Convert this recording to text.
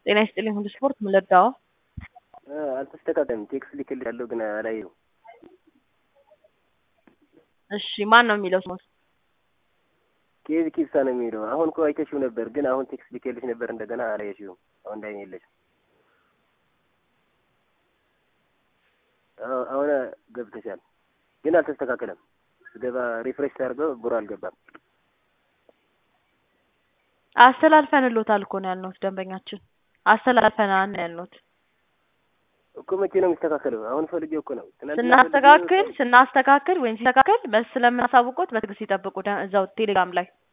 ጤና ይስጥልኝ ሁሉ ስፖርት ምን ልርዳዎ? አልተስተካከለም። ቴክስት ልክልሻለሁ ግን አላየሁም። እሺ ማን ነው የሚለው ስሞት? ኬዝ ኪብሳ ነው የሚለው። አሁን እኮ አይተሽው ነበር፣ ግን አሁን ቴክስት ልክልሽ ነበር እንደገና አላየሽውም። አሁን ላይ የለሽም። አሁን ገብተሻል፣ ግን አልተስተካከለም። ስገባ ሪፍሬሽ ታደርገው ብሮ አልገባም። አስተላልፈንሎታል እኮ ነው ያልነውት ደንበኛችን አስተላልፈናል ነው ያልነውት። እኮ መቼ ነው የሚስተካከለው? አሁን ፈልጌው እኮ ነው። ትናንትና ስናስተካክል ስናስተካክል ወይም ሲስተካከል በስ ስለምናሳውቆት በትዕግስት ይጠብቁ ደ- እዛው ቴሌግራም ላይ